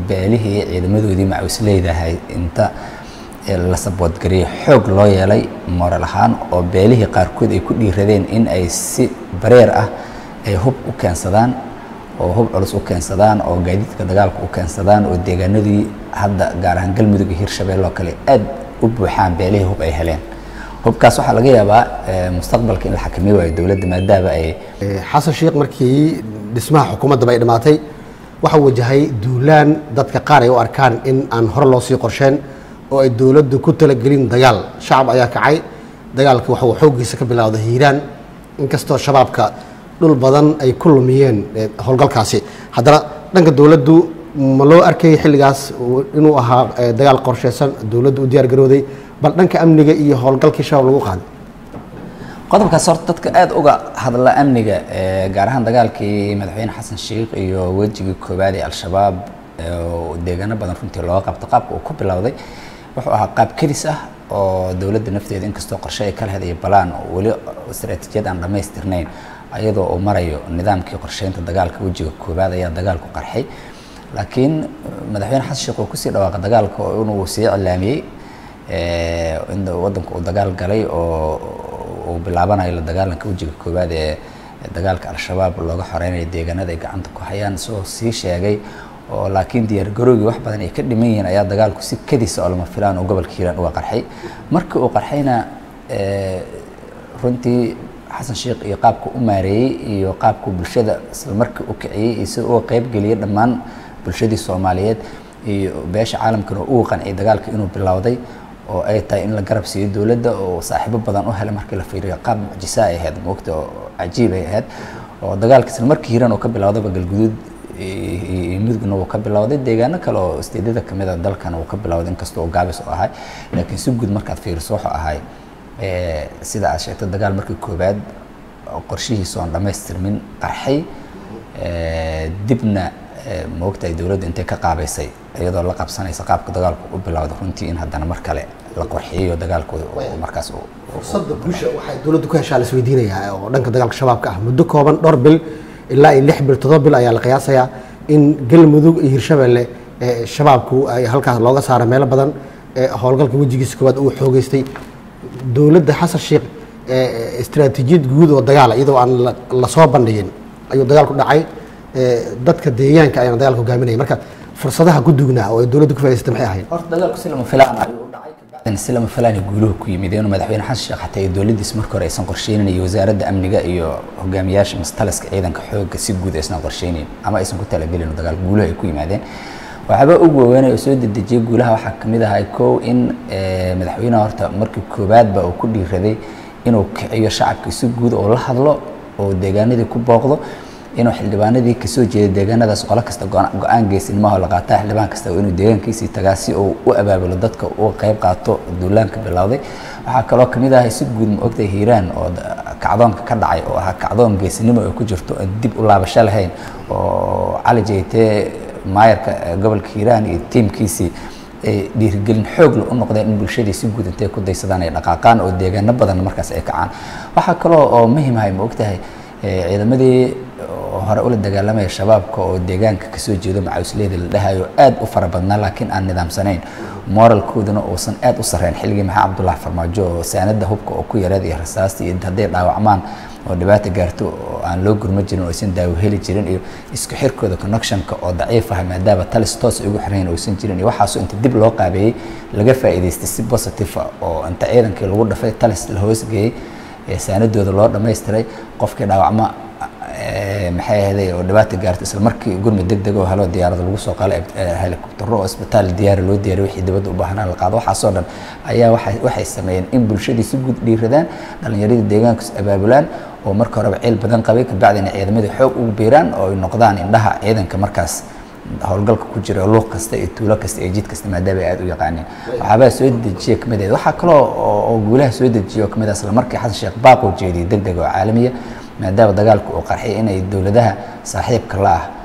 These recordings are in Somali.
beelihii ciidamadoodii macawisleydahay inta la saboodgariyay xoog loo yeelay moral ahaan oo beelihii qaarkood ay ku dhiiradeen in ay si bareer ah ay hub u keensadaan oo hub culus u keensadaan oo gaadiidka dagaalka u keensadaan oo deegaanadii hadda gaar ahaan galmudug iyo hirshabelle oo kale aad u buuxaan beelihii hub ay heleen hubkaas waxaa laga yaabaa mustaqbalka in la xakamiy waayo dowladda maadaama ay xasan sheekh markii dhismaha xukuumadda bay dhammaatay waxaa wajahay duulaan dadka qaar ay u arkaan in aan hore loo sii qorsheen oo ay dowladdu ku talagelin dagaal shacab ayaa kacay dagaalka waxa uu xooggiisa ka bilowda hiiraan inkastoo shabaabka dhul badan ay ku lumiyeen howlgalkaasi haddana dhanka dowladdu ma loo arkayay xilligaas inuu ahaa dagaal qorsheysan dowladdu u diyaar garooday bal dhanka amniga iyo howlgalkii shabaab lagu qaaday qodobkaas horta dadka aada uga hadla amniga gaar ahaan dagaalkii madaxweyne xasan sheikh iyo wejigii koowaad ee al-shabaab oo deegaano badan runtii looga qabto qaabka uu ku bilowday wuxuu ahaa qaab kedis ah oo dowladda nafteeda inkastoo qorshe ay ka leheday balaan weli istaraatiijiyad aan dhammaystirnayn ayadoo uu marayo nidaamkii qorsheynta dagaalka wejiga koowaad ayaa dagaalku qarxay laakiin madaxweyne xasan sheekh uu kusii dhawaaqa dagaalka oo inuu sii cilaamiyey in waddanku uu dagaal galay oo uu bilaabanayo la dagaalanka wejiga koowaad ee dagaalka al-shabaab looga xoreynayo deegaanada ay gacanta ku hayaan isagoo sii sheegay oo laakiin diyaargarowgii wax badan ay ka dhiman yihiin ayaa dagaalku si kadisa oo lama filaan oo gobolka hiiraan uga qarxay markii uu qarxayna runtii xasan sheekh iyo qaabku u maareeyey iyo qaabku bulshada isla markii u kiciyey iyo sida uga qeybgeliyey dhammaan bulshadii soomaaliyeed iyo beesha caalamkana ugu qanciyay dagaalka inuu bilowday oo ay tahay in la garab siiyo dowladda oo saaxiibo badan u helay markii la fiiriyo qaab mucjisa ay ahayd moogta oo cajiib ay ahayd oo dagaalka isla markii hiiraan uu ka bilowdaba galguduud iyo mudugna uu ka bilowday deegaano kale oo isteedyada kamid a dalkana uu ka bilowday inkastoo uu gaabis u ahay laakiin si guud markaad fiiriso wuxuu ahay sida aad sheegtay dagaal markii koowaad qorshihiisa oon dhammaystirmin qarxay dibna maogtahay dowladda intay ka qaabaysay iyadoo la qabsanaysa qaabka dagaalku u bilowda runtii in haddana mar kale la qorxiyeyo dagaalku markaas fursadda guusha waxay dowladdu ku heshaa la isweydiinayaa oo dhanka dagaalka shabaabka ah muddo kooban dhowr bil ilaa iyo lix bil toddoba bil ayaa la qiyaasayaa in galmudug iyo hirshabelle shabaabku ay halkaas looga saaro meelo badan howlgalka wejigiisa koowaad uu xoogeystay dowladda xasan sheekh istaraatiijiyad guud oo dagaala iyadoo aan la soo bandhigin ayuu dagaalku dhacay dadka deegaanka ayaan dagaalka hogaaminaya marka fursadaha ku dugnaa oo ay dowladda ku faa'idaysatay maxay ahayd horta dagaalku si lama filaan ayuu u dhacay kabacdina si lama filaan guuluhu ku yimid inuu madaxweyne xasan sheekh xataa iyo dowladdiis marka hore aysan qorsheynin iyo wasaaradda amniga iyo hogaamiyaasha mastaliska ciidanka xoogga si guud aysan qorsheynin ama aysan ku talagelin oo dagaal guuluhu ay ku yimaadeen waxaaba ugu waaweynay oo soo dedejiyey guulaha waxaa kamid ahay kow in madaxweynaha horta markii koowaadba uu ku dhiiraday inuu kiciyo shacabka si guud oo la hadlo oo deegaanadii ku booqdo inuu xildhibaanadii kasoo jeeda deegaanadaas qolo kasta go-aan geesinimahoo la qaataa xildhibaan kasta inuu deegaankiisii tagaa si uu u abaabulo dadka uga qayb qaato duulaanka bilowday waxaa kaloo kamid ahay si guud ma ogtay hiiraan oo kacdoonka ka dhacay oo ahaa kacdoon geesinimo ay ku jirto aan dib u laabasho lahayn oo cali jeytee maayarka gobolka hiiraan iyo tiimkiisii ay dhiirigelin xoog u noqdeen in bulshadii si guud intay ku daysadaan ay dhaqaaqaan oo deegaano badan markaas ay kacaan waxaa kaloo oo muhimahay ma ogtahay ciidamadii hore ula dagaalamaya shabaabka oo deegaanka kasoo jeedo macawisleyda la dhahayo aad u fara badnaa laakiin aan nidaamsanayn moralkooduna uusan aad u sarreyn xilligii maxaa cabdullahi farmaajo oo saanada hubka oo ku yareed iyo rasaasta iyo hadday dhaawacmaan oo dhibaata gaarto oo aan loo gurma jirin oo aysan daawo heli jirin iyo isku xirkooda connectionka oo daciif ah maadaama talis toos ay ugu xirayn oysan jirin iyo waxaasoo inta dib loo qaabeeyey laga faa'iidaystay si positive ah oo inta ciidankii lagu dhafay talis la hoosgeeyey saanadooda loo dhammaystiray qofkii dhaawacma maxay ahday oo dhibaata gaartay isla markii gurmi deg deg oo helo diyaarada lagu soo qaalay helikobtaro oo isbitaal diyaari loo diyaariy wixii dibadda u baahnaa la qaado waxaasoo dhan ayaa waxay waxay sameeyeen in bulshadii si guud dhiiradaan dhallinyaradii deegaankas abaabulaan oo marka horeba ciil badan qabay kabacdina ciidamadii xoog ugu biiraan oo ay noqdaan indhaha ciidanka markaas howlgalka ku jira luuq kasta iyo tuulo kasta iyo jid kasta maadaama ay aad u yaqaaneen waxaabaa soo dejiya kamid ahayd waxaa kaloo oo guulaha soo dejiya oo kamid ah isla markii xasan sheekh baaqoo jeediyey deg deg oo caalamiya maadaama dagaalku uu qarxay inay dowladaha saaxiibka la ah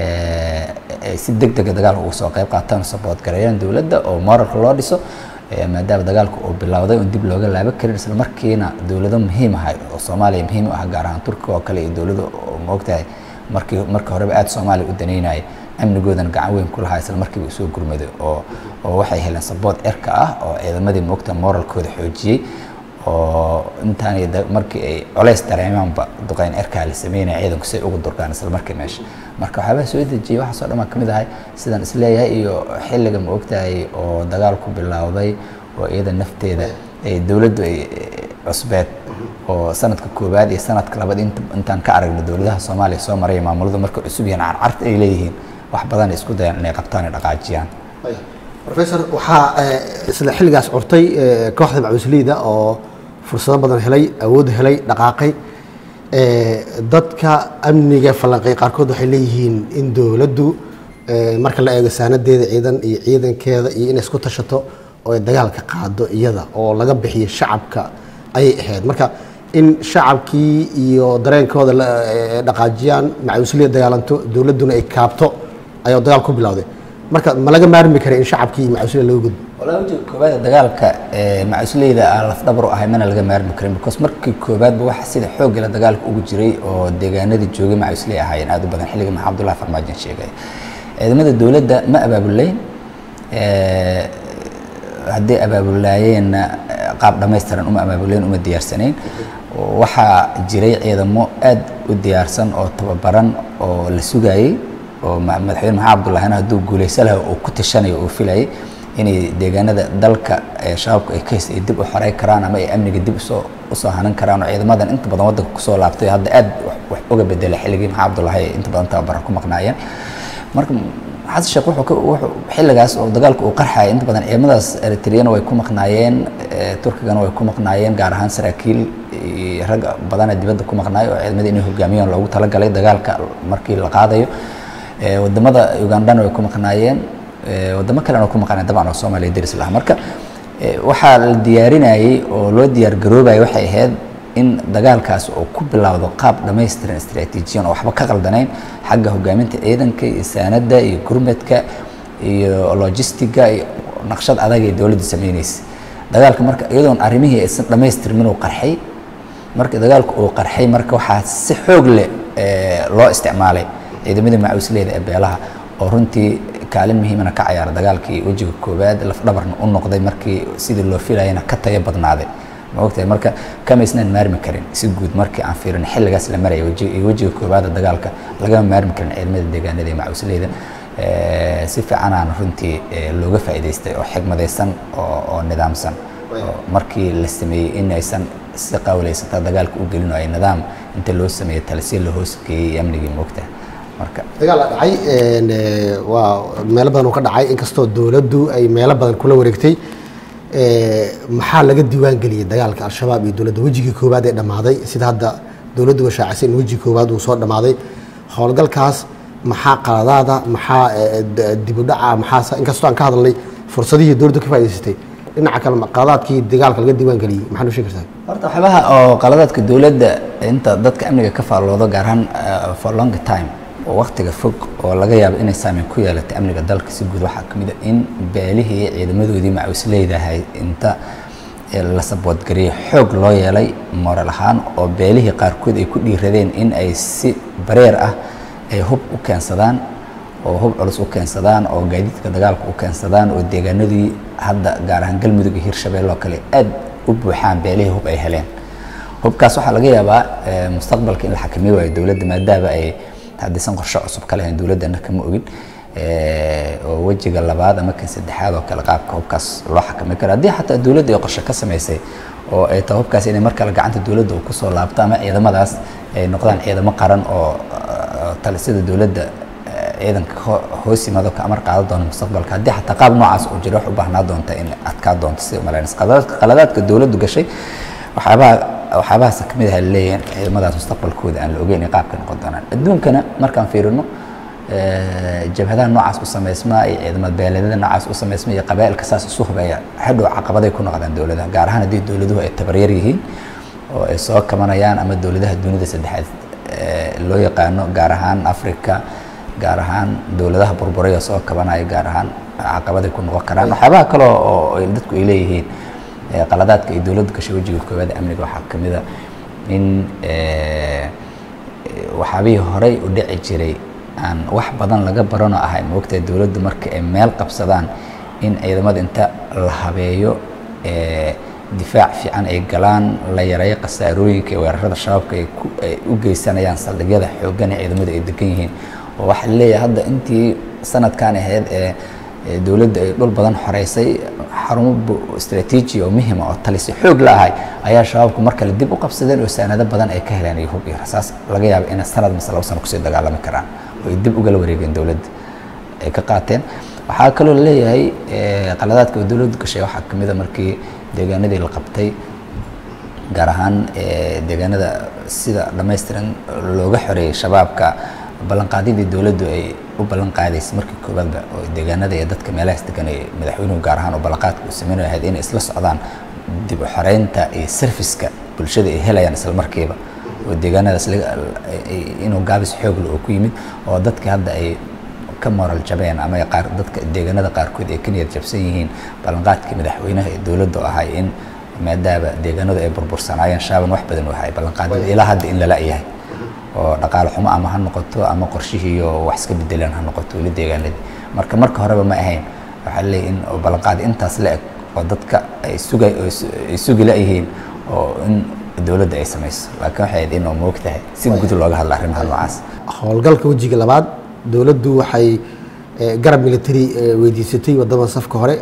ay si deg dega dagaalka uga soo qayb qaataan oo sabood gareeyaan dowladda oo moralka loo dhiso maadaama dagaalku uu bilowday oon dib looga laaba karin isla markiina dowlado muhiim ahay oo soomaaliya muhiim u ah gaar ahaan turkiga oo kale iyo dowlado oo maogtahay markii marka horeba aada soomaaliya u daneynaya amnigoodana gacan weyn ku lahaa isla markiiba usoo gurmaday oo oo waxay heleen sabood erka ah oo ciidamadii moogta moralkooda xoojiyey oo intaanay markii ay colays dareemaanba duqeyn erkaa la sameynaya ciidanku si ay ugu durgaan isla markii meesha marka waxyaabaha soo dejiyey waxaasoo dhan baa ka mid ahay sidaan isleeyahay iyo xilliga ma ogtahay oo dagaalku bilowday oo iyada nafteeda ay dowladdu ay cusbeed oo sanadka koowaad iyo sanadka labaad intaan ka aragno dowladaha soomaaliya soo maraya maamuladu markay cusub yihiin carcarta ay leeyihiin wax badan ay isku dayaan inay qabtaan ay dhaqaajiyaan professor waxaa isla xilligaas curtay kooxda macuusliyda oo fursado badan helay awood helay dhaqaaqay dadka amniga falanqey qaarkood waxay leeyihiin in dowladdu marka la eego saanadeeda ciidan iyo ciidankeeda iyo inay isku tashato oo ay dagaalka qaado iyada oo laga bixiyo shacabka ayay ahayd marka in shacabkii iyo dareenkooda dhaqaajiyaan macuusliya dagaalanto dowladduna ay kaabto ayaa dagaal ku bilowday marka ma laga maarmi kara in shacabkii iyo macuusliya laga gudbo walaa ujeed koobaad dagaalka macusleyda aan lafdhabar u ahay mana laga maarmi karin because markii koobaadba waxa sida xoogga la dagaalka ugu jiray oo deegaanadii joogay macusley ahaayeen aad u badan xilliga maxamed abdullahi farmaajo sheegay ciidamada dowladda ma abaabulayn haddii abaabulaayeenna qaab dhammaystiran uma abaabulayn uma diyaarsanayn waxaa jiray ciidamo aad u diyaarsan oo tababaran oo la sugayey oo madaxweyne maxamed abdullahina hadduu guulaysa laha uu ku tashanayo uu filayay inay deegaanada dalka shabaabku ay ka haysta ay dib u xorey karaan ama ay amniga dib usoo usoo hanan karaan oo ciidamadan inta badan waddanka kusoo laabtay hadda aad wax uga bedelay xilligii maxamed abdullahi ay inta badan tababara ku maqnaayeen marka xasan sheekh wuxuu wuxuu xilligaas oo dagaalka uu qarxaya inta badan ciidamadaas eritreyana way ku maqnaayeen turkigana way ku maqnaayeen gaar ahaan saraakiil rag badana dibadda ku maqnaay oo ciidamada inay hogaamiyaan loogu talagalay dagaalka markii la qaadayo wadamada ugandana way ku maqnaayeen wadamo kalena ku maqnaayeen dabcan oo soomaaliya deris laha marka waxaa la diyaarinayey oo loo diyaar garoobayay waxay ahayd in dagaalkaas uu ku bilowdo qaab dhammaystiran istraatiijiyan oo waxba ka qaldanayn xagga hogaaminta ciidanka iyo saanadda iyo gurmadka iyo logistiga iyo naqshad adag ee dowladda sameynaysa dagaalka marka iyadoon arrimihii aysan dhammaystirmin uu qarxay marka dagaalku uu qarxay marka waxaa si xoog leh loo isticmaalay ciidamadii macuusleyda ee beelaha oo runtii kaalin muhiimana ka cayaara dagaalkii wejiga koowaad lafdhabarna u noqday markii sidii loo filayana ka tayo badnaaday maogtahay marka kamaysnaan maarmi karin si guud markii aan fiirin xilligaas la maraya wejiga koowaada dagaalka lagama maarmi karin ciidamada deegaanada ee macuusleyda si fiicanaan runtii looga faa'iidaystay oo xigmadaysan oo nidaamsan markii la sameeyey in aysan si qawlaysata dagaalka u gelin oo ay nidaam inta loo sameeyey talisiya la hoos geeyey amnigii moogtaha marka dagaal la dhacay waa meelo badan uu ka dhacay inkastoo dowladdu ay meelo badan kula wareegtay maxaa laga diiwaan geliyey dagaalka al-shabaab iyo dowladda wejigii koowaad ee dhammaaday sida hadda dowladdu washaacisay in wejigii koowaad uu soo dhammaaday howlgalkaas maxaa qaladaada maxaa dibudhaca maxaa inkastoo aan ka hadalnay fursadihii dowladdu ka faa'idaysatay dhinaca kale qaladaadkii dagaalka laga diiwaan geliyey maxaa noo sheegi kartaa horta waxyaabaha oo qaladaadka dowladda inta dadka amniga ka faalloodo gaar ahaan for long time oo waktiga fog oo laga yaabo inay saameyn ku yeelatay amniga dalka si guud waxaa ka mid a in beelihii ciidamadoodii macuusleydahay inta la saboodgariyey xoog loo yeelay moral ahaan oo beelihii qaarkood ay ku dhiiradeen in ay si bareer ah ay hub u keensadaan oo hub culus u keensadaan oo gaadiidka dagaalka u keensadaan oo deegaanadii hadda gaar ahaan galmudug iyo hirshabelle oo kale aad u buuxaan beelihii hub ay heleen hubkaas waxaa laga yaabaa mustaqbalka in la xakamiy waayo dowladda maadaama ay haddaysan qorshe cusub ka lahayn dowladdana kama ogin oo wejiga labaad ama kan saddexaad oo kale qaabka hubkaas loo xakami karo haddii xataa dowladda ay qorshe ka samaysay oo ay tahay hubkaas inay mar kale gacanta dowladda uu kusoo laabto ama ciidamadaas ay noqdaan ciidamo qaran oo talisada dowladda ciidanka hoos yimaado ka amar qaadan doona mustaqbalka haddii xataa qaab noocaas uu jiro wax u baahnaa doonta in adkaa doonto sida umalaynaysa qaladaadka dowladdu gashay waxyaabaha waxyaabahaas ka mid ah leeyahin ciidamadaas mustaqbalkooda aan la ogeyn ay qaabka noqon doonaan adduunkana markaan fiirino jabhadaha noocaas u samaysmaa iyo ciidamada beeleedyada noocaas u samaysma iyo qabaa'ilka saas isu hubaya hadhow caqabaday ku noqdaan dowladaha gaar ahaan haddii dowladuhu ay tabaryar yihiin oo ay soo kabanayaan ama dowladaha dunida saddexaad loo yaqaano gaar ahaan africa gaar ahaan dowladaha burburaya soo kabanaya gaar ahaan caqabaday ku noqon karaan waxyaabaha kale oo dadku ay leeyihiin qaladaadka ay dowladda gashay wejiga koowaad amniga waxaa ka mid a in waxyaabihii horey u dhici jiray aan wax badan laga barano ahay moogtahay dowladdu marka ay meel qabsadaan in ciidamada inta la habeeyo difaac fiican ay galaan la yareeyo khasaarooyinka iyo weerarada shabaabka ay u geysanayaan saldhigyada xooggan ee ciidamadu ay degan yihiin oo waxaa leeyahay hadda intii sanadkan ahayd ee dowladda ay dhul badan xoreysay xarumo istraatiiji oo muhima oo talisi xoog la ahay ayaa shabaabku mar kale dib u qabsadeen oo saanado badan ay ka heleen iyo hub iyo rasaas laga yaabo inay sanad mise laba sano kusii dagaalami karaan oo ay dib ugala wareegeen dowladda ay ka qaateen waxaa kaloo leeyahay qaladaadka oo dowladdu gashay waxaa kamid a markii deegaanadii la qabtay gaar ahaan deegaanada sida dhammaystiran looga xoreeyey shabaabka ballanqaadyadii dowladdu ay u ballan qaadaysay markii koowaadba oo deegaanada iyo dadka meelahaas degan ay madaxweynuhu gaar ahaan oo ballanqaadka uu sameynay ahayd inay isla socdaan dib u xoreynta iyo serviska bulshada ay helayaan isla markiiba oo deegaanadaas inuu gaabis xoogle oo ku yimid oo dadka hadda ay ka moral jabeen ama qaar dadka deegaanada qaarkood ay ka niyad jabsan yihiin ballanqaadkii madaxweynaha ee dowladda oo ahay in maadaama deegaanadu ay burbursanaayeen shaaban wax badan u ahay ballanqaadyada ilaa hadda in lala yahay oo dhaqaale xumo ama ha noqoto ama qorshihii oo wax iska bedeleen ha noqoto weli deegaanadii marka marka horeba ma ahayn waxaa leeyahy in ballanqaad intaas la eg oo dadka ay suga ay sugi la-yihiin oo in dowladda ay samayso laakiin waxay ahayd in oo moogtahay si guud looga hadla arrimaha noocaas howlgalka wejiga labaad dowladdu waxay garab military weydiisatay wadamada safka hore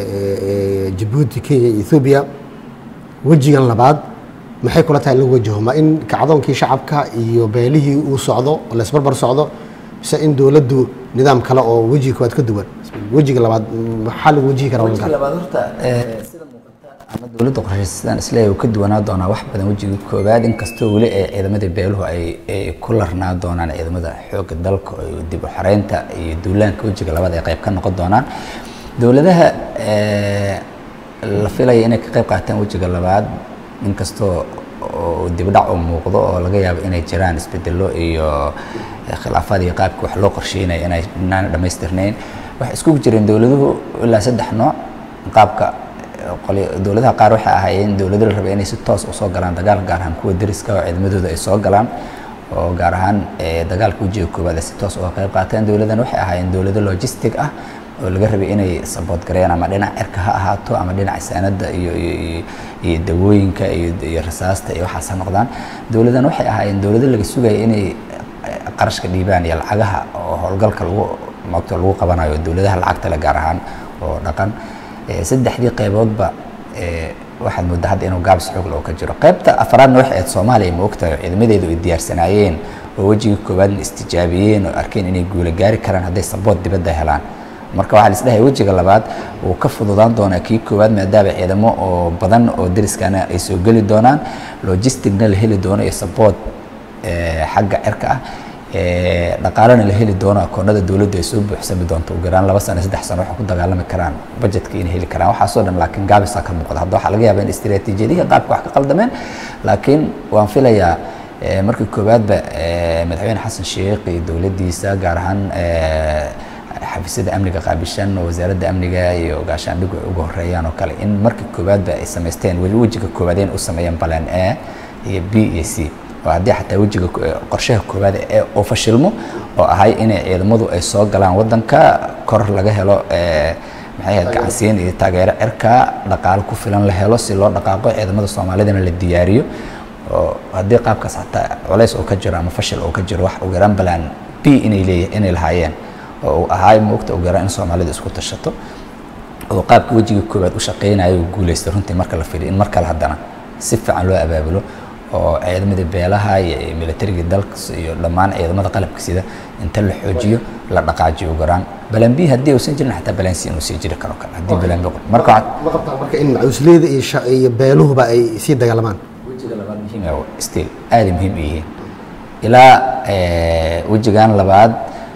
jabuuti kenya iyo ethoobiya wejigan labaad maxay kula tahay in lagu wajaho ma in kacdoonkii shacabka iyo beelihii uu socdo oo laysbarbar socdo mise in dowladdu nidaam kale oo wejiga koowaad ka duwan wejiga labaad maxaa lagu wajihi karaa wejiga labaad horta sida muuqata ama dowladda qorshaysa sidaan isleeyahay uu ka duwanaa doonaa wax badan wejiga koowaad inkastoo weli ee ciidamadii beeluhu ay ay ku larnaa doonaan ciidamada xoogga dalka oo dib u xoreynta iyo duulaanka wejiga labaad ay qayb ka noqon doonaan dowladaha la filaya inay ka qayb qaataan wejiga labaad inkastoo oo dibdhac oo muuqdo oo laga yaabo inay jiraan isbedelo iyo khilaafaad iyo qaabka wax loo qorsheynaya inay naan dhammaystirnayn waxay iskugu jireen dowladuhu ilaa saddex nooc qaabka dowladaha qaar waxay ahaayeen dowlado la rabay inay si toos usoo galaan dagaal gaar ahaan kuwa deriska oo ciidamadooda ay soo galaan oo gaar ahaan dagaalka wejiga koowaad ay si toos uga qayb qaateen dowladan waxay ahaayeen dowlado logistic ah oo laga rabay inay sabood gareeyaan ama dhinac cirka ha ahaato ama dhinaca saanada iyo iyo dawooyinka iyo rasaasta iyo waxaas ha noqdaan dowladan waxay ahaayeen dowlado laga sugaya inay qarashka dhiibaan iyo lacagaha oo howlgalka lagu maogta lagu qabanayo dowladaha lacagta le gaar ahaan oo dhaqan saddexdii qayboodba waxaad moodaa hadda inuu gaabis xoog loo ka jiro qaybta afraadna waxay ahayd soomaaliya ma ogtahay oo ciidamadeedu ay diyaarsanaayeen oo wejigii koowaadna istijaabiyeen oo arkeen inay guula gaari karaan hadday sabood dibadda helaan marka waxaa lisdhahay wejiga labaad wuu ka fududaan doonaa kii koowaad maadaama ciidamo oo badan oo deriskana ay soo geli doonaan logisticna la heli doono iyo sabood xagga cirka ah dhaqaalena la heli doono akoonada dowladdu ay soo buuxsami doonto ugu yaraan laba sano saddex sano waxay ku dagaalami karaan budgetka inay heli karaan waxaasoo dhan laakiin gaabisaa ka muuqda hadda waxaa laga yaabaa in istiraatiijiyadihii qaabka wax ka qaldameen laakiin waan filayaa markii koowaadba madaxweyne xasan sheekh iyo dowladdiisa gaar ahaan xafiisyada amniga qaabishan oo wasaaradda amniga iyo gaashaandhigu ay uga horeeyaan oo kale in markii koowaadba ay samaysteen wejiga koowaadeen u sameeyeen balan a iyo b iyo c oo haddii xataa wejiga qorshaha koowaad ee uu fashilmo oo ahay inay ciidamadu ay soo galaan waddanka kor laga helo maxay ahayd gacansiin iyo taageero cirka dhaqaalo ku filan la helo si loo dhaqaaqo ciidamada soomaalidana la diyaariyo oo haddii qaabkaas xataa culays oo ka jiro ama fashil oo ka jiro wax ugu yaraan balan b inay leeyahay inay lahaayeen oo uu ahaay moogta ugu yaraan in soomaalidu isku tashato oo qaabka wejiga koowaad u shaqeynayo uu guulaystay runtii marka la filiyo in mar kale haddana si fiican loo abaabulo oo ciidamada beelaha iyo militariga dalka iyo dhammaan ciidamada qalabka sida inta la xoojiyo la dhaqaajiyo ugu yaraan balan b haddii uusan jirin xataa balan c inuu sii jiri karo kale haddii balan b marka ma qabtaa marka in macuusleyda iyo sha- iyo beeluhuba ay sii dagaalamaan wejiga labaad muhiim ah still aada muhiim u yihiin ilaa wejigan labaad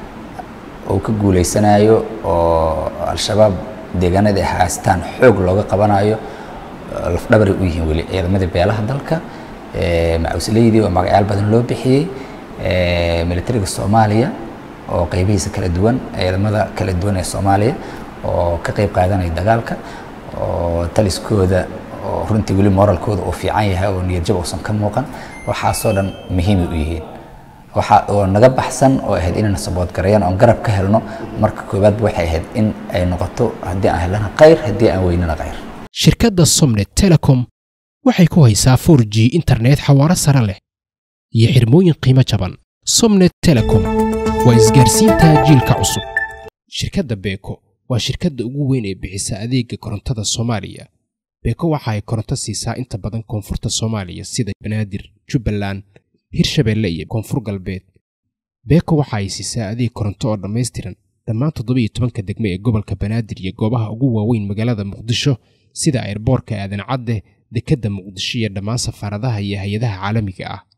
uu ka guuleysanayo oo al-shabaab deegaanada ay haastaan xoog looga qabanayo lafdhabaray u yihiin weli ciidamada beelaha dalka macuusleydii oo magacyaal badan loo bixiyey militariga soomaaliya oo qeybihiisa kala duwan ciidamada kala duwan ee soomaaliya oo ka qeyb qaadanaya dagaalka oo taliskooda oo runtii weli moralkooda uu fiican yahay oo niyadjab uusan ka muuqan waxaasoo dhan muhiimay u yihiin waxa oo naga baxsan oo ahayd inayna sabood gareeyaan oon garab ka helno marka koowaadba waxay ahayd in ay noqoto haddii aan helana khayr haddii aan weynana khayr shirkadda somnet telecom waxay ku haysaa 4g internet xawaaro sare leh iyo xirmooyin qiimo jaban somnet telecom waa isgaarsiinta jiilka cusub shirkadda beeko waa shirkadda ugu weyn ee bixisa adeega korontada soomaaliya beeko waxa ay koronto siisaa inta badan koonfurta soomaaliya sida banaadir jubbaland hirshabeelle iyo koonfur galbeed beeko waxa ay siisaa adeeg koronto oo dhammaystiran dhammaan toddobiyo tobanka degme ee gobolka banaadir iyo goobaha ugu waaweyn magaalada muqdisho sida airboorka aadan cadde dekedda muqdisho iyo dhammaan safaaradaha iyo hay-adaha caalamiga ah